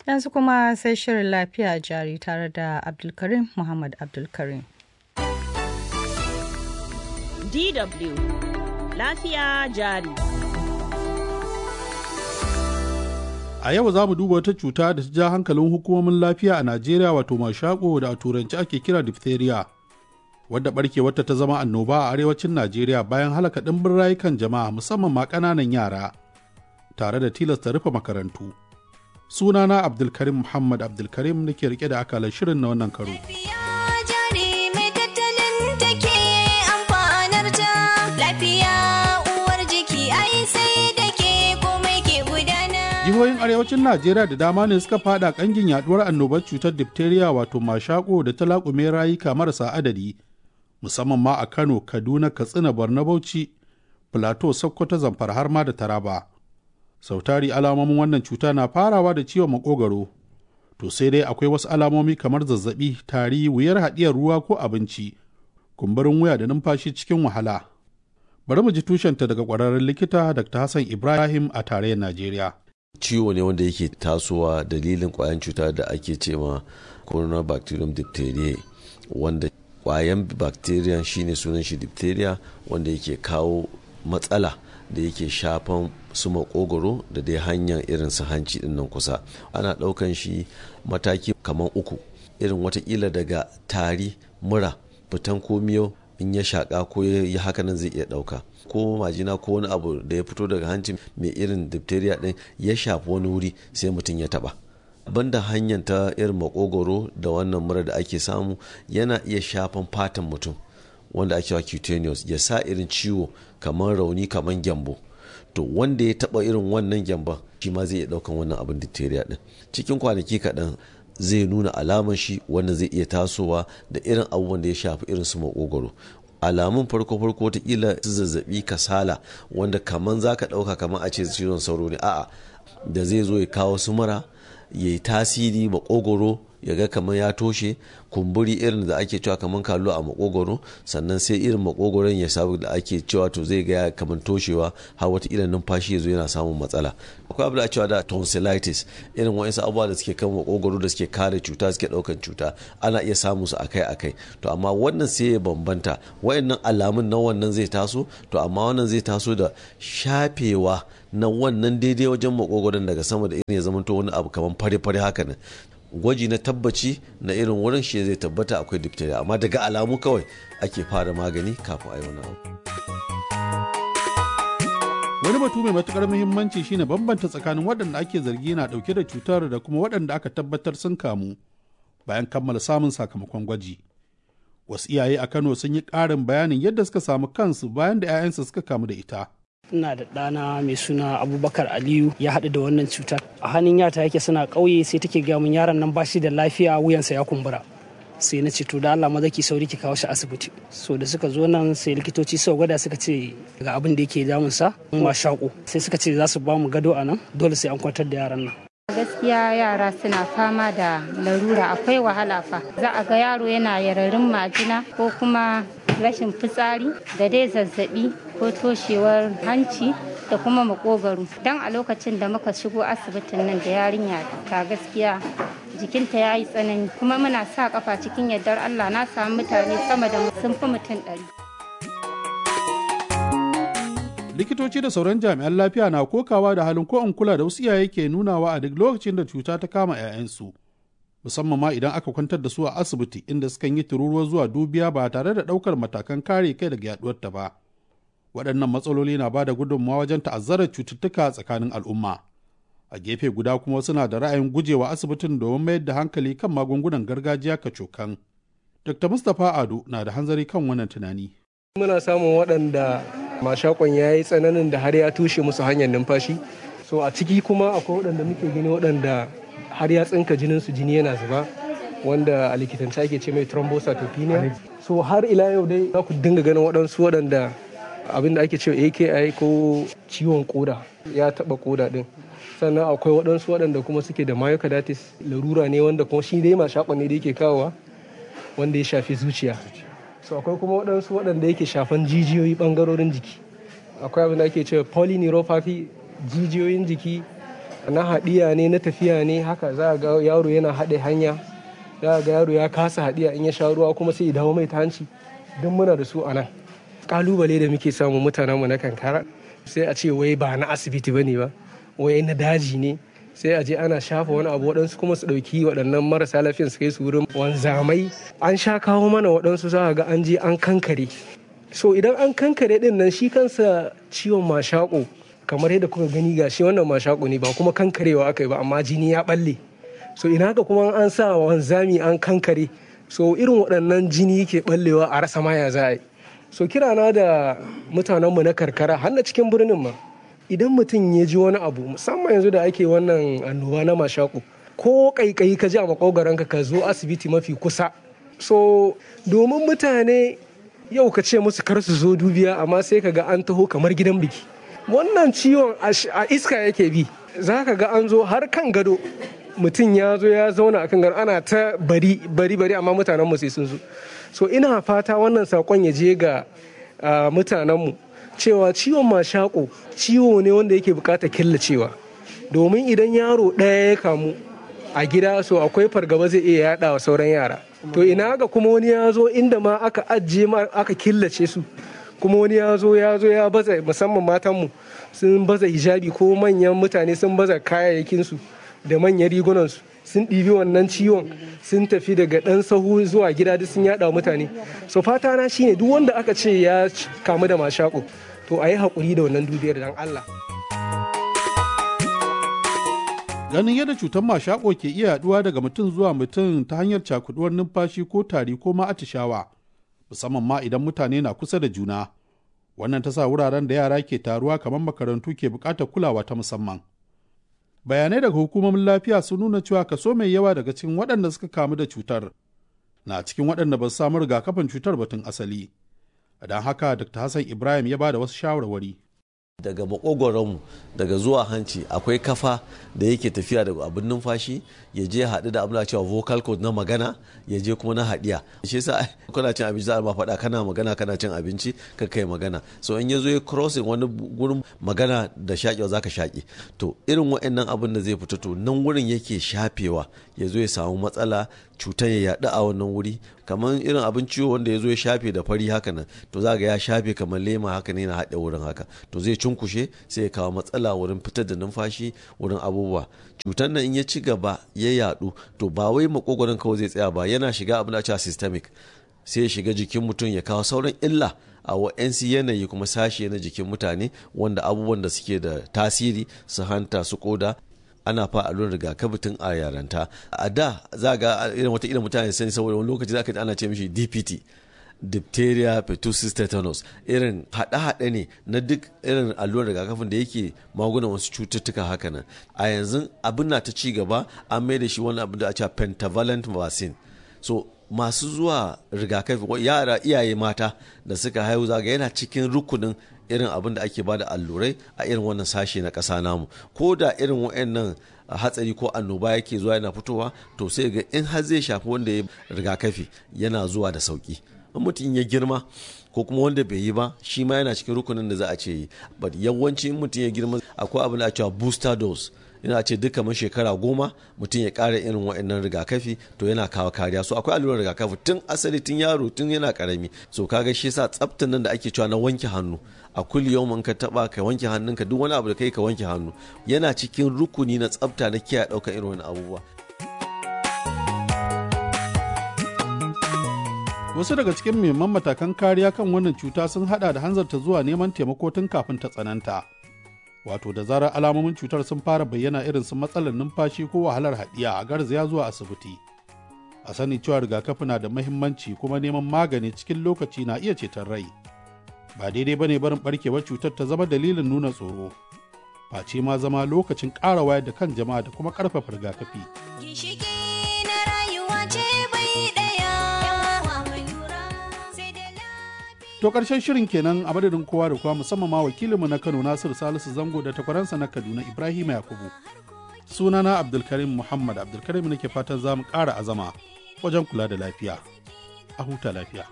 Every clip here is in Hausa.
Yanzu kuma sai shirin lafiya jari tare da Abdulkarim Muhammad Abdulkarim. DW Lafiya jari. A yau za mu duba wata cuta da ta ja hankalin hukumomin lafiya a Najeriya wato mashako da a turanci ake kira diphtheria. Wadda barkewarta ta zama annoba a arewacin Najeriya bayan halaka ɗimbin rayukan jama'a musamman ma ƙananan yara tare da tilasta rufe makarantu. Sunana Abdulkarim Muhammad Abdulkarim nake rike da akalar shirin na wannan karo. jihohin arewacin najeriya da dama ne suka fada kangin yaduwar annobar cutar diphtheria wato mashako da ta laƙume rayuka marasa adadi musamman ma a kano kaduna katsina borno bauchi plateau sokoto zamfara har ma da taraba sautari alamomin wannan cuta na farawa da ciwon makogaro to sai dai akwai wasu alamomi kamar zazzabi tari wuyar haɗiyar ruwa ko abinci kumburin wuya da numfashi cikin wahala bari mu ji tushenta daga ƙwararren likita dr hassan ibrahim a tarayyar najeriya ciwo ne wanda yake tasowa dalilin kwayan cuta da ake ce ma coronabacterium diphtheria wanda kwayan bacteria shine sunan shi diphtheria wanda yake kawo matsala da yake shafan su makogoro da dai hanyar irin su hanci din nan kusa ana daukan shi mataki kamar uku irin watakila daga tari mura fitan komiyo in ya shaka ko ya haka nan zai iya dauka ko majina ko wani abu da ya fito daga hanci mai irin diphtheria din ya shafi wani wuri sai mutum ya taba banda hanyar ta irin makogoro da wannan mura da ake samu yana iya shafan fatan mutum wanda ake wa cutaneous ya sa irin ciwo kamar rauni kamar gyambo to wanda ya taba irin wannan gyamban shi ma zai iya daukan wannan abin diphtheria din cikin kwanaki kaɗan zai nuna alamar shi wanda zai iya tasowa da irin abubuwan da ya shafi irin su makogoro alamun farko farko watakila su zazzabi kasala wanda kaman za ka ɗauka kaman a ce cizon sauro ne a'a da zai zo ya kawo su mura ya yi tasiri makogoro ya ga kamar ya toshe kumburi irin da ake cewa kamar kallo a makogoro sannan sai irin makogoron ya sabu da ake cewa to zai ga kamar toshewa har wata irin numfashi ya zo yana samun matsala akwai abu da cewa da tonsillitis irin wa'insu abubuwa da suke kan makogoro da suke kare cuta suke daukan cuta ana iya samun su akai akai to amma wannan sai ya bambanta wa'annan alamun na wannan zai taso to amma wannan zai taso da shafewa na wannan daidai wajen makogoron daga sama da irin ya zamanto wani abu kamar fare-fare haka nan gwaji na tabbaci na irin wurin shi zai tabbata akwai diphtheria amma daga alamu kawai ake fara magani kafin a yi wani abu. wani batu mai matukar muhimmanci shine bambanta tsakanin waɗanda ake zargi na ɗauke da cutar da kuma waɗanda aka tabbatar sun kamu bayan kammala samun sakamakon gwaji wasu iyaye a kano sun yi ƙarin bayanin yadda suka samu kansu bayan da 'ya'yansu suka kamu da ita ina da ɗana mai suna abubakar aliyu ya haɗu da wannan cutar a hannun yata yake suna ƙauye sai take gaya min yaron nan bashi da lafiya wuyansa ya kumbura sai na ce to da Allah maza ki sauri ki kawo shi asibiti so da suka zo nan sai likitoci suka gwada suka ce ga abin da yake damunsa ma shaƙo sai suka ce za su ba mu gado a nan dole sai an kwantar da yaran nan gaskiya yara suna fama da larura akwai wahala fa za a ga yaro yana yararin majina ko kuma rashin fitsari da dai zazzabi ko toshewar hanci da kuma makogaro don a lokacin da muka shigo asibitin nan da yarinya ta gaskiya jikinta ya yi tsanani kuma muna sa kafa cikin yardar allah na samu mutane sama da sun fi mutum ɗari likitoci da sauran jami'an lafiya na kokawa da halin ko in kula da wasu iyaye ke nunawa a duk lokacin da cuta ta kama 'ya'yansu musamman ma idan aka kwantar da su a asibiti inda sukan yi tururuwa zuwa dubiya ba tare da ɗaukar matakan kare kai daga yaduwarta ba waɗannan matsaloli na ba da gudunmawa wajen ta'azzarar cututtuka tsakanin al'umma a gefe guda kuma suna da ra'ayin gujewa asibitin domin mayar da hankali kan magungunan gargajiya kacokan dr mustapha ado na da hanzari kan wannan tunani muna samun waɗanda mashakon ya yi tsananin da har ya tushe musu hanyar numfashi so a ciki kuma akwai waɗanda muke gani waɗanda har ya tsinka jinin su jini yana zuba wanda a likitance ake ce mai thrombocytopenia so har ila yau dai za ku dinga ganin waɗansu waɗanda abinda ake cewa aki ko ciwon koda ya taɓa koda ɗin sannan akwai waɗansu waɗanda kuma suke da myocarditis larura ne wanda kuma shi dai mashakon ne da yake kawowa wanda ya shafi zuciya so akwai kuma waɗansu waɗanda yake shafan jijiyoyi ɓangarorin jiki akwai abin da ake cewa polyneuropathy jijiyoyin jiki na haɗiya ne na tafiya ne haka za ga yaro yana haɗe hanya za ga yaro ya kasa haɗiya in ya sha ruwa kuma sai ya dawo mai ta hanci duk muna da su a nan kalubale da muke samu mutanenmu na kankara sai a ce wai ba na asibiti ba ne ba wai na daji ne sai a je ana shafa wani abu waɗansu kuma su ɗauki waɗannan marasa lafiyan su kai su wurin wanzamai an sha kawo mana waɗansu za ga an je an kankare so idan an kankare ɗin nan shi kansa ciwon mashaƙo kamar yadda kuka gani ga shi wannan mashaƙo ne ba kuma kankarewa aka yi ba amma jini ya ɓalle so ina haka kuma an sa wanzami an kankare so irin waɗannan jini ke ɓallewa a rasa maya za a yi so kirana da mutanenmu na karkara har na cikin birnin ma idan mutum ya ji wani abu musamman yanzu da ake wannan annoba na mashaku ko kaikayi ka ji a makogaranka ka zo asibiti mafi kusa so domin mutane yau ka ce musu kar su zo dubiya amma sai ka ga an taho kamar gidan biki wannan ciwon a iska yake bi za ka ga an zo har kan gado mutum ya zo ya zauna a kan gado ana ta bari bari bari amma mutanenmu sai sun zo so ina fata wannan sakon ya je ga mutanenmu cewa ciwon mashako ciwo ne wanda yake bukatar killacewa domin idan yaro ɗaya ya kamu a gida so akwai fargaba zai iya yada wa sauran yara to ina ga kuma wani ya zo inda ma aka ajiye ma aka killace su kuma wani ya zo ya zo ya baza musamman matanmu sun baza hijabi ko manyan mutane sun baza kayayyakinsu da manyan rigunansu sun ɗibi wannan ciwon sun tafi daga ɗan sahu zuwa gida duk sun yaɗa mutane so fata na shine duk wanda aka ce ya kamu da mashaƙo to a yi haƙuri da wannan dubiyar dan Allah. Ganin yadda cutar mashaƙo ke iya yaɗuwa daga mutum zuwa mutum ta hanyar cakuduwar numfashi ko tari ko ma atishawa musamman ma idan mutane na kusa da juna wannan ta sa wuraren da yara ke taruwa kamar makarantu ke buƙatar kulawa ta musamman. bayanai daga hukumomin lafiya sun nuna cewa kaso mai yawa daga cikin waɗanda suka kamu da cutar na cikin waɗanda ba su samu rigakafin cutar batun asali don haka dr hassan ibrahim ya ba da wasu shawarwari daga makogoronmu daga zuwa hanci akwai kafa da yake tafiya da abin numfashi ya je haɗu da abin da cewa vocal cord na magana ya je kuma na haɗiya shi yasa kana cin abinci za a ma faɗa kana magana kana cin abinci ka kai magana so in ya zo ya crossing wani gurin magana da shaƙewa za ka shaƙe to irin wa'annan abin da zai fito to nan wurin yake shafewa ya zo ya samu matsala cutar ya yaɗu a wannan wuri kamar irin abin ciwo wanda ya zo ya shafe da fari haka nan to za ga ya shafe kamar lema haka ne na haɗe wurin haka to zai cunkushe sai ya kawo matsala wurin fitar da numfashi wurin abubuwa cutar nan in ya ci gaba ya yaɗu to ba wai makogoron kawai zai tsaya ba yana shiga abin da cewa systemic sai ya shiga jikin mutum ya kawo sauran illa a wa'yansu yanayi kuma sashe na jikin mutane wanda abubuwan da suke da tasiri su hanta su koda ana fa allurar rigakafi tun a yaranta a da za ga irin wata irin mutane sani saboda wani lokaci za ka ji ana ce mishi dpt diphtheria pertussis tetanus irin haɗe-haɗe ne na duk irin allurar rigakafin da yake magunan wasu cututtuka haka nan a yanzu abin na ta ci gaba an mai da shi wani abin da a cewa pentavalent vaccine so masu zuwa rigakafi yara iyaye mata da suka haihu zaga yana cikin rukunin irin abin da ake bada allurai a irin wannan sashe na ƙasa namu ko da irin wa'annan hatsari ko annoba yake zuwa yana fitowa to sai ga in har zai shafi wanda ya rigakafi yana zuwa da sauki in mutum ya girma ko kuma wanda bai yi ba shi ma yana cikin rukunin da za a ce yi but yawanci in mutum ya girma akwai abin da a cewa booster dose ina ce duka man shekara goma mutum ya ƙara irin wa'annan rigakafi to yana kawo kariya so akwai allurar rigakafi tun asali tun yaro tun yana karami so kaga shi yasa tsaftan nan da ake cewa na wanke hannu a kulli yau ka taba ka wanke hannunka duk wani abu da kai ka wanke hannu yana cikin rukuni na tsafta na kiyaye ɗaukar irin wani abubuwa wasu daga cikin muhimman matakan kariya kan wannan cuta sun hada da hanzarta zuwa neman taimako tun kafin ta tsananta wato da zarar alamomin cutar sun fara bayyana irin su matsalar numfashi ko wahalar haɗiya a garzaya zuwa asibiti a sani cewa rigakafi na da mahimmanci kuma neman magani cikin lokaci na iya ceton rai ba daidai bane barin barkewar cutar ta zama dalilin nuna tsoro face ma zama lokacin ƙara wayar da kan jama'a da kuma ƙarfafa rigakafi To ƙarshen shirin kenan a madadin kowa da kowa musamman ma wakilinmu na Kano Nasiru Salisu Zango da takwaransa na Kaduna Ibrahim Yakubu. Sunana Abdulkarim Muhammad Abdulkarim nake fatan za mu ƙara azama wajen kula da lafiya. A huta lafiya.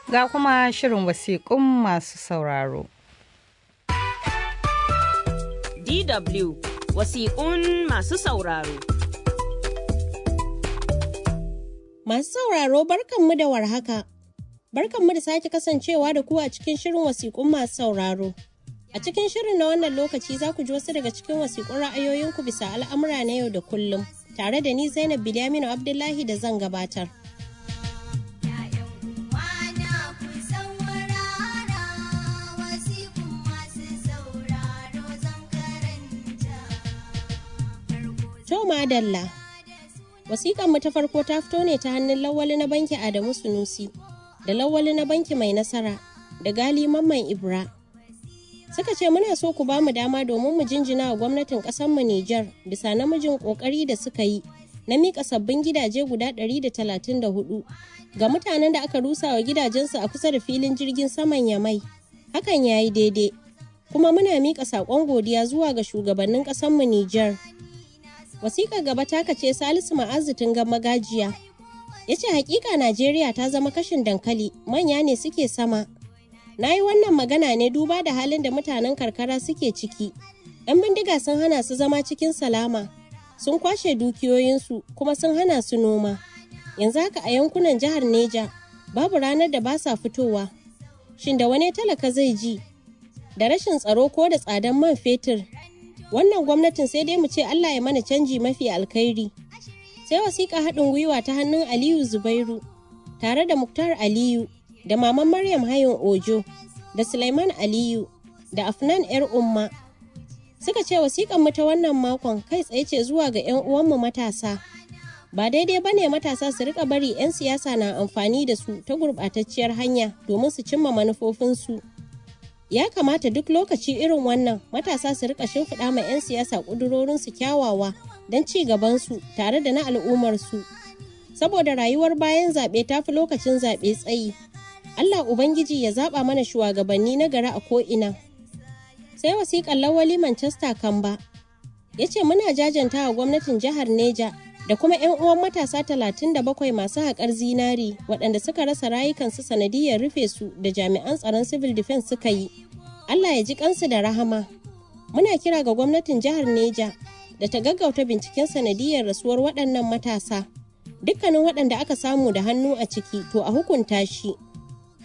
Ga kuma shirin wasiƙun masu sauraro. DW wasiƙun masu sauraro. Masu sauraro barkanmu da warhaka. Barkanmu da sake kasancewa da ku a cikin shirin wasiƙun masu sauraro. A cikin shirin na wannan lokaci za ku ji wasu daga cikin wasiƙun ra'ayoyinku bisa al'amura na yau da kullum, tare da ni Zainab Bilyaminu Abdullahi da zan gabatar. To madalla. Wasiƙan mu ta farko ta fito ne ta hannun lawali na banki Adamu Sunusi da lawali na banki mai nasara da gali mamman Ibra. Suka ce muna so ku ba mu dama domin mu jinjina wa gwamnatin mu Nijar bisa namijin ƙoƙari da suka yi na miƙa sabbin gidaje guda 134 ga mutanen da aka rusa wa gidajensu a kusa da filin jirgin saman Yamai. Hakan ya yi daidai. Kuma muna miƙa saƙon godiya zuwa ga shugabannin ƙasarmu Nijar. Wasiƙar gaba ta kace Salisu Ma'azitin ga magajiya. Ya ce hakika Najeriya ta zama kashin dankali manya ne suke sama. Na yi wannan magana ne duba da halin da mutanen karkara suke ciki. 'Yan bindiga sun hana su zama cikin salama, sun kwashe dukiyoyinsu kuma sun hana su noma. Yanzu haka a yankunan jihar Neja babu ranar da ba sa fitowa. Shin da wani talaka zai ji? Da rashin tsaro ko da tsadan man fetur wannan gwamnatin sai dai mu ce Allah ya mana canji mafi alkhairi. Sai wasiƙa haɗin gwiwa ta hannun Aliyu Zubairu tare da Muktar Aliyu da Maman Maryam Hayin Ojo da Sulaiman Aliyu da Afnan ‘yar Umma. Suka ce wasiƙan mu ta wannan makon kai tsaye ce zuwa ga 'yan uwanmu matasa. Ba daidai ba ne matasa su rika bari 'yan siyasa na amfani da su ta gurɓatacciyar hanya domin su cimma manufofinsu. ya kamata duk lokaci irin wannan matasa su rika shimfiɗa ma 'yan siyasa ƙudurorinsu kyawawa don ci gabansu tare da na al'ummarsu saboda rayuwar bayan zaɓe ta fi lokacin zaɓe tsayi allah ubangiji ya zaɓa mana shugabanni na gari a ko'ina sai wasiƙar lawali manchester kamba ya ce muna jajanta wa gwamnatin jihar neja da kuma 'yan uwan matasa 37 masu haƙar zinari waɗanda suka rasa rayukansu sanadiyar rufe su da jami'an tsaron civil defense suka yi. Allah ya ji kansu da rahama. Muna kira ga gwamnatin jihar Neja da ta gaggauta binciken sanadiyar rasuwar waɗannan matasa. Dukkanin waɗanda aka samu da hannu a ciki to a hukunta shi